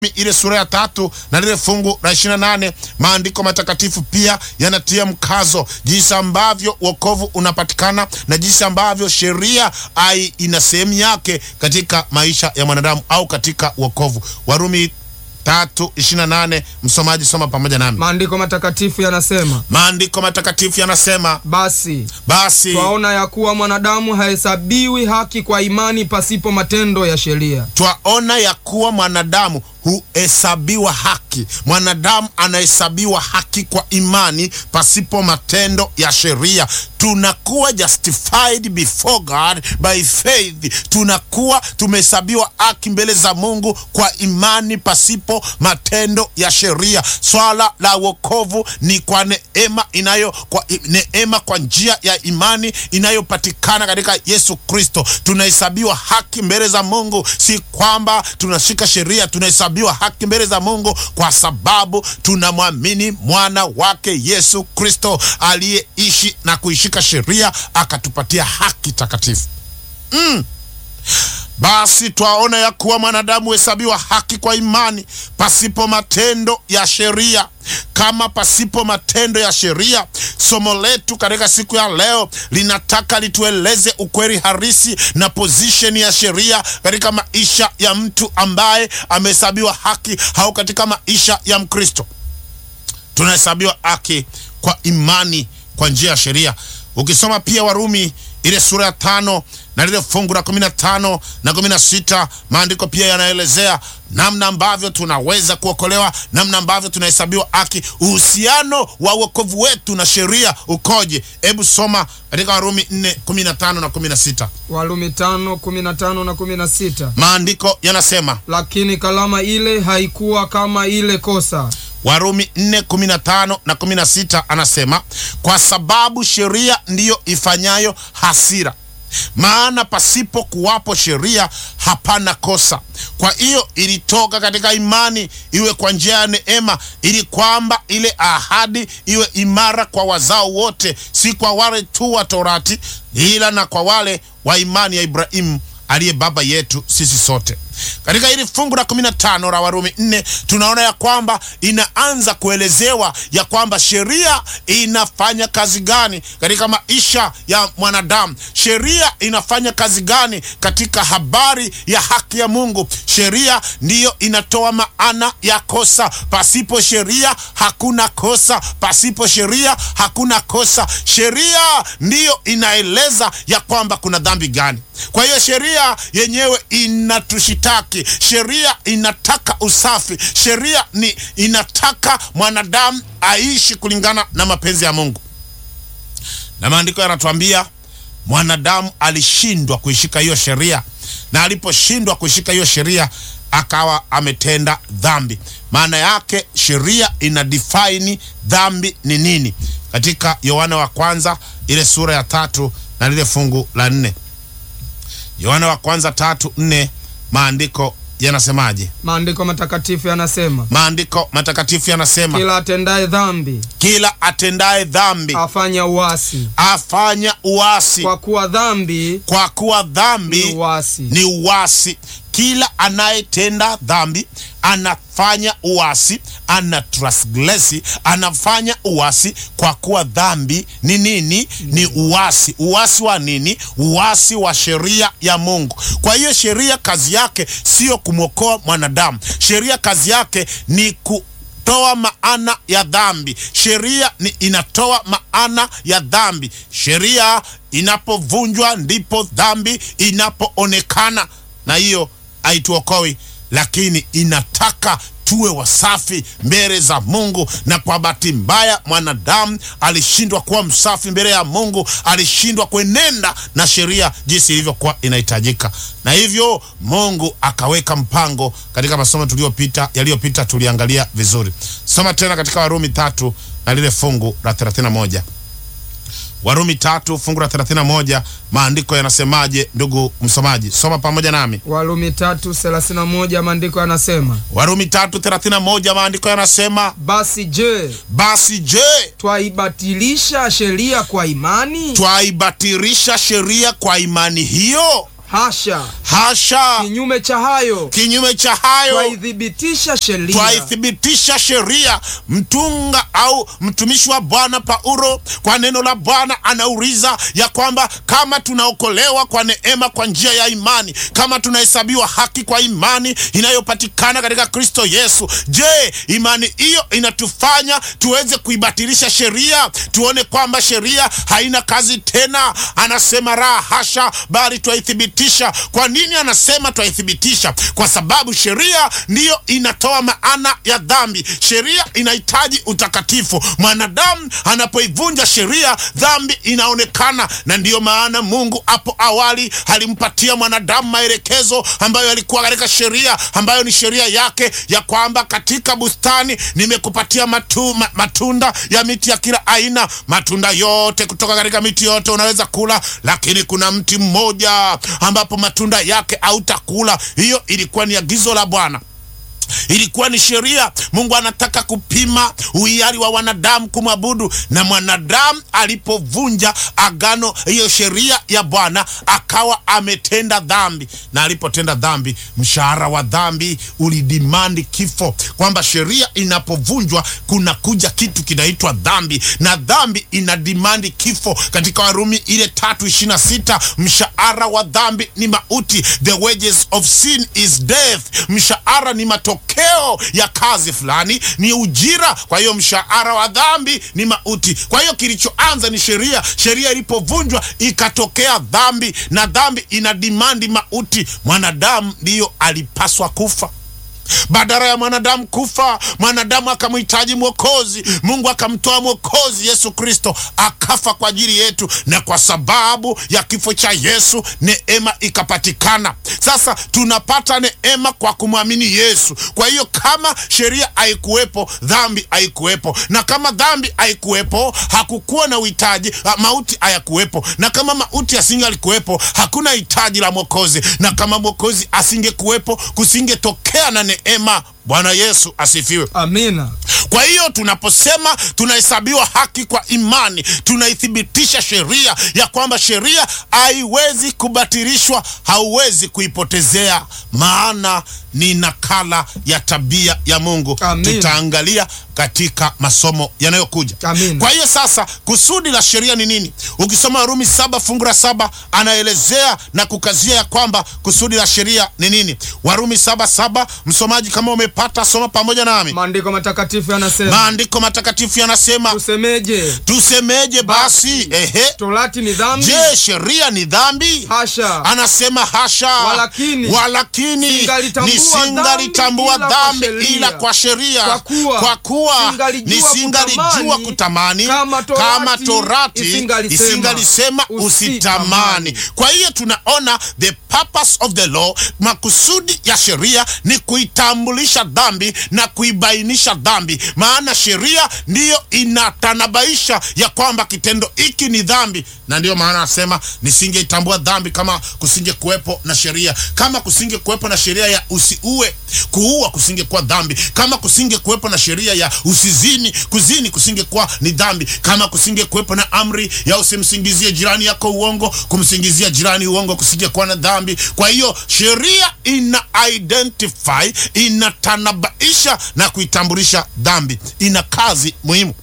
ile sura ya tatu na lile fungu la ishirini na nane maandiko matakatifu pia yanatia mkazo jinsi ambavyo wokovu unapatikana na jinsi ambavyo sheria ai ina sehemu yake katika maisha ya mwanadamu au katika wokovu. Warumi tatu ishirini na nane msomaji, soma pamoja nami. Maandiko matakatifu yanasema, Maandiko matakatifu yanasema, basi basi twaona ya kuwa mwanadamu hahesabiwi haki kwa imani pasipo matendo ya sheria. twaona ya kuwa mwanadamu huhesabiwa haki. Mwanadamu anahesabiwa haki kwa imani pasipo matendo ya sheria. Tunakuwa justified before God by faith, tunakuwa tumehesabiwa haki mbele za Mungu kwa imani pasipo matendo ya sheria. Swala la wokovu ni kwa neema inayo kwa neema kwa njia ya imani inayopatikana katika Yesu Kristo. Tunahesabiwa haki mbele za Mungu, si kwamba tunashika sheria. Tunahesabiwa haki mbele za Mungu kwa sababu tunamwamini mwana wake Yesu Kristo aliyeishi na kuishika sheria akatupatia haki takatifu. Mm. Basi twaona ya kuwa mwanadamu huhesabiwa haki kwa imani pasipo matendo ya sheria. Kama pasipo matendo ya sheria, somo letu katika siku ya leo linataka litueleze ukweli halisi na position ya sheria katika maisha ya mtu ambaye amehesabiwa haki au katika maisha ya Mkristo. Tunahesabiwa haki kwa imani kwa njia ya sheria. Ukisoma pia Warumi ile sura ya tano na lile fungu la kumi na tano na kumi na sita maandiko pia yanaelezea namna ambavyo tunaweza kuokolewa, namna ambavyo tunahesabiwa haki. Uhusiano wa wokovu wetu na sheria ukoje? Hebu soma katika Warumi 4 15 na 16. Warumi tano kumi na tano na kumi na sita Maandiko yanasema lakini kalama ile haikuwa kama ile kosa Warumi 4 15 na 16 anasema, kwa sababu sheria ndiyo ifanyayo hasira, maana pasipo kuwapo sheria hapana kosa. Kwa hiyo ilitoka katika imani, iwe kwa njia ya neema, ili kwamba ile ahadi iwe imara kwa wazao wote, si kwa wale tu wa Torati, ila na kwa wale wa imani ya Ibrahimu aliye baba yetu sisi sote. Katika hili fungu la 15 la Warumi 4 tunaona ya kwamba inaanza kuelezewa ya kwamba sheria inafanya kazi gani katika maisha ya mwanadamu. Sheria inafanya kazi gani katika habari ya haki ya Mungu. Sheria ndiyo inatoa maana ya kosa. Pasipo sheria hakuna kosa, pasipo sheria hakuna kosa. Sheria ndiyo inaeleza ya kwamba kuna dhambi gani. Kwa hiyo sheria yenyewe inatushitaki, sheria inataka usafi, sheria ni inataka mwanadamu aishi kulingana na mapenzi ya Mungu, na maandiko yanatuambia mwanadamu alishindwa kuishika hiyo sheria, na aliposhindwa kuishika hiyo sheria akawa ametenda dhambi. Maana yake sheria ina define dhambi ni nini, katika Yohana wa kwanza ile sura ya tatu na lile fungu la nne. Yohana wa kwanza tatu nne, maandiko yanasemaje? maandiko matakatifu yanasema, Maandiko matakatifu yanasema kila atendaye dhambi kila atendaye dhambi afanya uasi, afanya uasi, kwa kuwa dhambi kwa kuwa ni dhambi uasi. ni uasi. Kila anayetenda dhambi anafanya uasi, ana transgresi, anafanya uasi, kwa kuwa dhambi ni nini? Ni uasi. Uasi wa nini? Uasi wa sheria ya Mungu. Kwa hiyo sheria kazi yake sio kumwokoa mwanadamu, sheria kazi yake ni ku toa maana ya dhambi. Sheria ni inatoa maana ya dhambi. Sheria inapovunjwa ndipo dhambi inapoonekana, na hiyo haituokoi, lakini inataka tuwe wasafi mbele za Mungu. Na kwa bahati mbaya mwanadamu alishindwa kuwa msafi mbele ya Mungu, alishindwa kuenenda na sheria jinsi ilivyokuwa inahitajika, na hivyo Mungu akaweka mpango. Katika masomo tuliyopita yaliyopita tuliangalia vizuri. Soma tena katika Warumi tatu na lile fungu la 31. Warumi tatu fungu la 31, maandiko yanasemaje? Ndugu msomaji, soma pamoja nami. Warumi tatu thelathini na moja maandiko yanasema, Warumi tatu 31, maandiko yanasema basi je, basi je, twaibatilisha sheria kwa imani? twaibatilisha sheria kwa imani hiyo? hasha hasha kinyume cha hayo kinyume cha hayo twaithibitisha sheria twaithibitisha sheria mtunga au mtumishi wa bwana paulo kwa neno la bwana anauliza ya kwamba kama tunaokolewa kwa neema kwa njia ya imani kama tunahesabiwa haki kwa imani inayopatikana katika kristo yesu je imani hiyo inatufanya tuweze kuibatilisha sheria tuone kwamba sheria haina kazi tena anasema raha hasha bali twaithibitisha kwa nini anasema twaithibitisha kwa sababu sheria ndiyo inatoa maana ya dhambi sheria inahitaji utakatifu mwanadamu anapoivunja sheria dhambi inaonekana na ndiyo maana mungu hapo awali alimpatia mwanadamu maelekezo ambayo yalikuwa katika sheria ambayo ni sheria yake ya kwamba katika bustani nimekupatia matu, ma, matunda ya miti ya kila aina matunda yote kutoka katika miti yote unaweza kula lakini kuna mti mmoja ambapo matunda yake hautakula hiyo ilikuwa ni agizo la bwana ilikuwa ni sheria mungu anataka kupima uhiari wa wanadamu kumwabudu na mwanadamu alipovunja agano hiyo sheria ya bwana akawa ametenda dhambi na alipotenda dhambi mshahara wa dhambi ulidimandi kifo kwamba sheria inapovunjwa kuna kuja kitu kinaitwa dhambi na dhambi ina dimandi kifo katika warumi ile tatu ishirina sita mshahara wa dhambi ni mauti the wages of sin is death mshahara ni matokeo ya kazi fulani ni ujira kwa hiyo mshahara wa dhambi ni mauti kwa hiyo kilichoanza ni sheria sheria ilipovunjwa ikatokea dhambi na dhambi ina dimandi mauti mwanadamu ndiyo alipaswa kufa badala ya mwanadamu kufa mwanadamu akamhitaji mwokozi mungu akamtoa mwokozi yesu kristo akafa kwa ajili yetu na kwa sababu ya kifo cha yesu neema ikapatikana sasa tunapata neema kwa kumwamini yesu kwa hiyo kama sheria haikuwepo dhambi haikuwepo na kama dhambi haikuwepo hakukuwa na uhitaji ah, mauti hayakuwepo na kama mauti asingalikuwepo hakuna hitaji la mwokozi na kama mwokozi asingekuwepo kusingetokea na neema bwana yesu asifiwe amina kwa hiyo tunaposema tunahesabiwa haki kwa imani tunaithibitisha sheria ya kwamba sheria haiwezi kubatilishwa hauwezi kuipotezea maana ni nakala ya tabia ya mungu Amin. tutaangalia katika masomo yanayokuja Amin. kwa hiyo sasa kusudi la sheria ni nini ukisoma warumi saba fungu la saba anaelezea na kukazia ya kwamba kusudi la sheria ni nini warumi saba saba msomaji kama umepata soma pamoja nami maandiko matakatifu yanasema maandiko matakatifu yanasema tusemeje tusemeje basi ehe torati ni dhambi je sheria ni dhambi hasha anasema hasha Walakini, walakini singalitambua nisingalitambua dhambi dhambi ila ila kwa kwa sheria Kwa kuwa, kwa kuwa singalijua nisingalijua kutamani, kutamani kama torati kama torati isingalisema, isingalisema usitamani kwa hiyo tunaona the purpose of the law makusudi ya sheria ni kuitambulisha dhambi na kuibainisha dhambi maana sheria ndiyo inatanabaisha ya kwamba kitendo hiki ni dhambi na ndiyo maana anasema nisingeitambua dhambi kama kusinge kuwepo na sheria kama kusinge kuwepo na sheria ya usiue kuua kusingekuwa dhambi kama kusinge kuwepo na sheria ya usizini kuzini kusingekuwa ni dhambi kama kusinge kuwepo na amri ya usimsingizie jirani yako uongo kumsingizia jirani uongo kusingekuwa na dhambi kwa hiyo sheria ina identify inatanabaisha na kuitambulisha dhambi ina kazi muhimu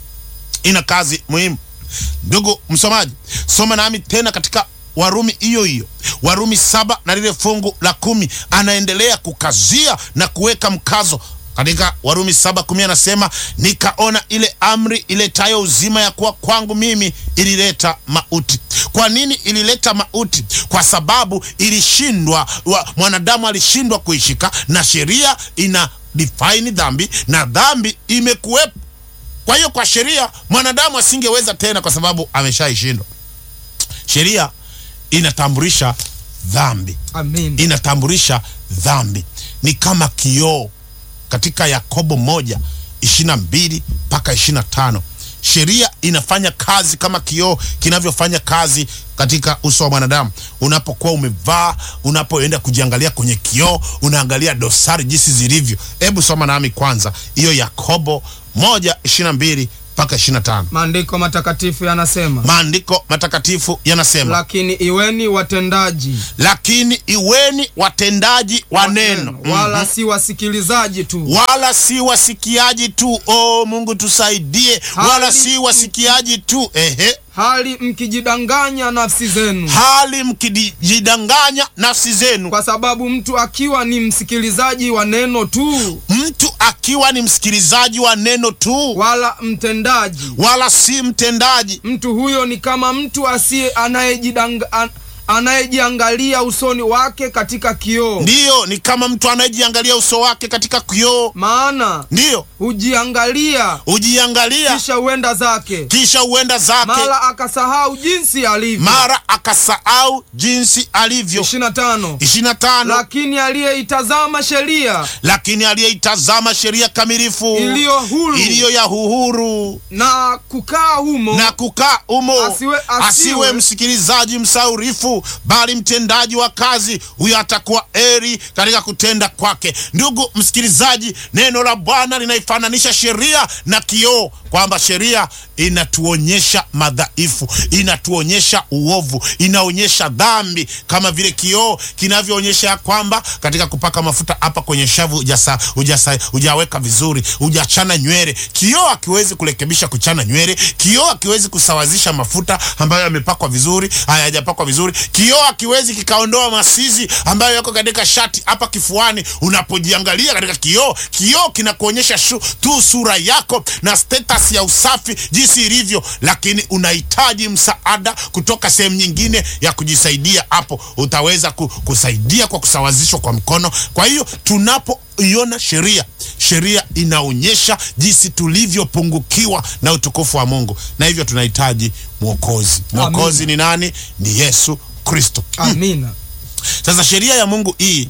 ina kazi muhimu ndugu msomaji soma nami tena katika warumi hiyo hiyo warumi saba na lile fungu la kumi anaendelea kukazia na kuweka mkazo katika warumi saba kumi anasema nikaona ile amri iletayo uzima ya kuwa kwangu mimi ilileta mauti kwa nini ilileta mauti kwa sababu ilishindwa wa, mwanadamu alishindwa kuishika na sheria ina define dhambi na dhambi imekuwepo kwa hiyo kwa sheria mwanadamu asingeweza tena kwa sababu ameshaishindwa sheria inatambulisha dhambi amin inatambulisha dhambi ni kama kioo katika yakobo moja ishirina mbili mpaka ishirina tano sheria inafanya kazi kama kioo kinavyofanya kazi katika uso wa mwanadamu unapokuwa umevaa unapoenda kujiangalia kwenye kioo unaangalia dosari jinsi zilivyo hebu soma nami kwanza hiyo yakobo moja ishirina mbili mpaka 25 maandiko matakatifu yanasema maandiko matakatifu yanasema lakini iweni watendaji lakini iweni watendaji wa neno wala Mhm. si wasikilizaji tu wala si wasikiaji tu oh mungu tusaidie Hali- wala si wasikiaji tu ehe hali mkijidanganya nafsi zenu hali mkijidanganya nafsi zenu kwa sababu mtu akiwa ni msikilizaji wa neno tu mtu akiwa ni msikilizaji wa neno tu wala mtendaji wala si mtendaji mtu huyo ni kama mtu asiye anayejidanga an, anayejiangalia usoni wake katika kioo ndiyo ni kama mtu anayejiangalia uso wake katika kioo maana ndiyo hujiangalia hujiangalia kisha huenda zake kisha huenda zake mara akasahau jinsi alivyo mara akasahau jinsi alivyo 25 25 lakini aliyeitazama sheria lakini aliyeitazama sheria kamilifu iliyo huru iliyo ya uhuru na kukaa humo na kukaa umo Asiwe- asiwe- asiwe msikilizaji msaurifu bali mtendaji wa kazi huyo atakuwa eri katika kutenda kwake ndugu msikilizaji neno la bwana linaifananisha sheria na kioo kwamba sheria inatuonyesha madhaifu inatuonyesha uovu inaonyesha dhambi kama vile kioo kinavyoonyesha ya kwamba katika kupaka mafuta hapa kwenye shavu hujasa- hujasa- hujaweka vizuri hujachana nywele kioo akiwezi kurekebisha kuchana nywele kioo akiwezi kusawazisha mafuta ambayo yamepakwa vizuri hayajapakwa vizuri kioo akiwezi kikaondoa masizi ambayo yako katika shati hapa kifuani unapojiangalia katika kioo kioo kinakuonyesha shu- tu sura yako na status ya usafi jinsi ilivyo lakini unahitaji msaada kutoka sehemu nyingine ya kujisaidia hapo utaweza ku, kusaidia kwa kusawazishwa kwa mkono kwa hiyo tunapoiona sheria sheria inaonyesha jinsi tulivyopungukiwa na utukufu wa mungu na hivyo tunahitaji mwokozi mwokozi ni nani ni yesu kristo amina sasa sheria ya mungu hii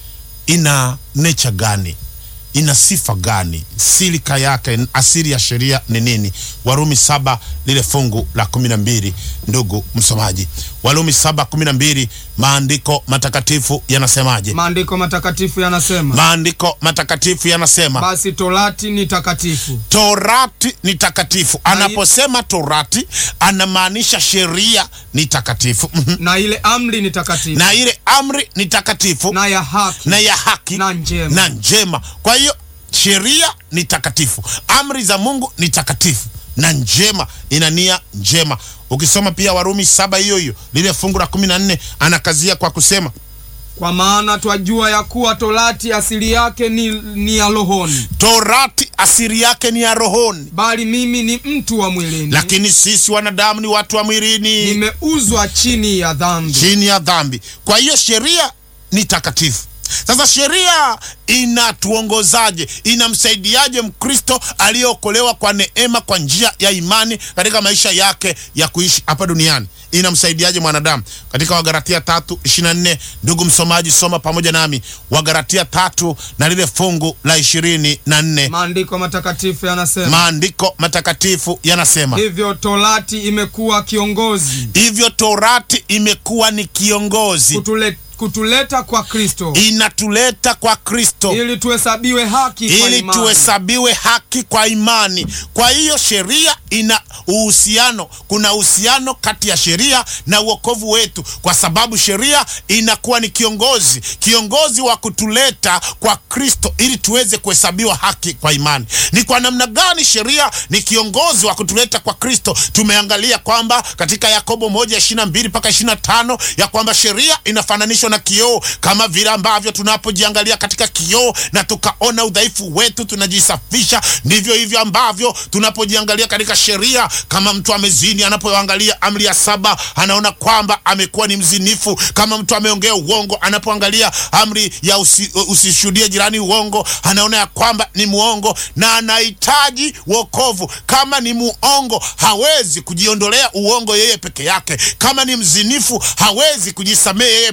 ina nature gani ina sifa gani silika yake asili ya sheria ni nini warumi saba lile fungu la kumi na mbili ndugu msomaji warumi saba kumi na mbili maandiko matakatifu yanasemaje maandiko matakatifu yanasema maandiko matakatifu yanasema basi torati ni takatifu torati ni takatifu Na i- anaposema torati anamaanisha sheria ni takatifu Mhm. na ile amri ni takatifu na ile amri ni takatifu na ya haki na ya haki na njema. na njema kwa hiyo sheria ni takatifu amri za mungu ni takatifu na njema ina nia njema ukisoma pia warumi saba hiyo hiyo lile fungu la kumi na nne anakazia kwa kusema kwa maana twajua ya kuwa torati asili yake ni, ni ya rohoni torati asiri yake ni ya rohoni bali mimi ni mtu wa mwilini lakini sisi wanadamu ni watu wa mwilini nimeuzwa chini ya dhambi chini ya dhambi kwa hiyo sheria ni takatifu sasa sheria inatuongozaje inamsaidiaje mkristo aliyeokolewa kwa neema kwa njia ya imani katika maisha yake ya kuishi hapa duniani inamsaidiaje mwanadamu katika wagaratia tatu ishirina nne ndugu msomaji soma pamoja nami wagaratia tatu na lile fungu la ishirini na nne maandiko matakatifu yanasema maandiko matakatifu yanasema hivyo torati imekuwa kiongozi hivyo torati imekuwa ni kiongozi kutule, kutuleta kwa kristo inatuleta kwa kristo ili tuhesabiwe haki kwa ili imani. tuhesabiwe haki kwa imani kwa hiyo sheria ina uhusiano kuna uhusiano kati ya sheria na uokovu wetu kwa sababu sheria inakuwa ni kiongozi kiongozi wa kutuleta kwa kristo ili tuweze kuhesabiwa haki kwa imani ni kwa namna gani sheria ni kiongozi wa kutuleta kwa kristo tumeangalia kwamba katika yakobo moja ishirina mbili mpaka ishirina tano ya kwamba sheria inafananishwa na kioo kama vile ambavyo tunapojiangalia katika kioo na tukaona udhaifu wetu tunajisafisha ndivyo hivyo ambavyo tunapojiangalia katika sheria kama mtu amezini anapoangalia amri ya saba anaona kwamba amekuwa ni mzinifu kama mtu ameongea uongo anapoangalia amri ya usi, usishuhudie jirani uongo anaona ya kwamba ni muongo na anahitaji wokovu kama ni muongo hawezi kujiondolea uongo yeye peke yake kama ni mzinifu hawezi kujisamehe yeye peke yake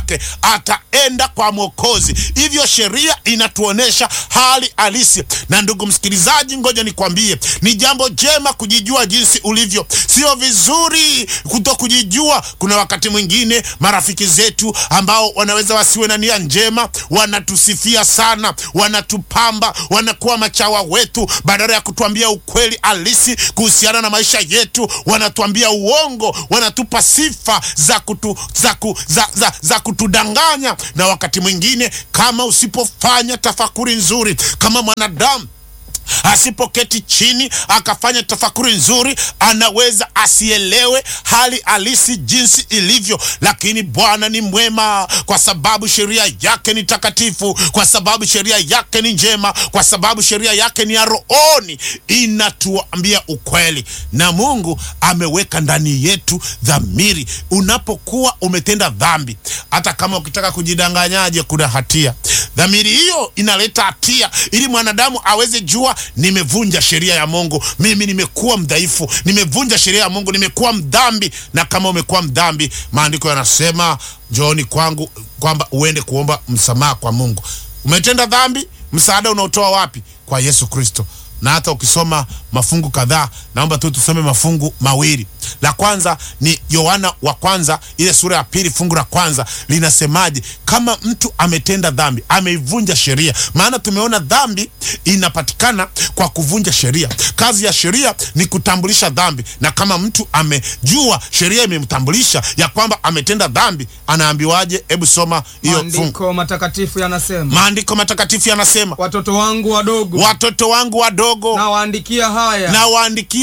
yake ataenda kwa Mwokozi. Hivyo sheria inatuonesha hali halisi. Na ndugu msikilizaji, ngoja nikwambie, ni jambo jema kujijua jinsi ulivyo. Sio vizuri kuto kujijua. Kuna wakati mwingine marafiki zetu ambao wanaweza wasiwe na nia njema, wanatusifia sana, wanatupamba, wanakuwa machawa wetu, badala ya kutuambia ukweli halisi kuhusiana na maisha yetu, wanatuambia uongo, wanatupa sifa za, kutu, za, ku, za, za, za kutudanganya. Na wakati mwingine kama usipofanya tafakuri nzuri kama mwanadamu asipoketi chini akafanya tafakuri nzuri, anaweza asielewe hali halisi jinsi ilivyo. Lakini Bwana ni mwema, kwa sababu sheria yake ni takatifu, kwa sababu sheria yake ni njema, kwa sababu sheria yake ni ya rohoni, inatuambia ukweli. Na Mungu ameweka ndani yetu dhamiri. Unapokuwa umetenda dhambi, hata kama ukitaka kujidanganyaje, kuna hatia, dhamiri hiyo inaleta hatia, ili mwanadamu aweze jua nimevunja sheria ya Mungu, mimi nimekuwa mdhaifu, nimevunja sheria ya Mungu, nimekuwa mdhambi. Na kama umekuwa mdhambi, maandiko yanasema njooni kwangu, kwamba uende kuomba msamaha kwa Mungu. Umetenda dhambi, msaada unaotoa wapi? Kwa Yesu Kristo. Na hata ukisoma mafungu kadhaa, naomba tu tusome mafungu mawili. La kwanza ni Yohana wa kwanza ile sura ya pili fungu la kwanza linasemaje? Kama mtu ametenda dhambi, ameivunja sheria. Maana tumeona dhambi inapatikana kwa kuvunja sheria. Kazi ya sheria ni kutambulisha dhambi, na kama mtu amejua sheria imemtambulisha ya kwamba ametenda dhambi, anaambiwaje? Hebu soma hiyo fungu. Maandiko matakatifu yanasema, Maandiko matakatifu yanasema, watoto wangu wadogo watoto wangu wadogo nawaandikia haya na waandikia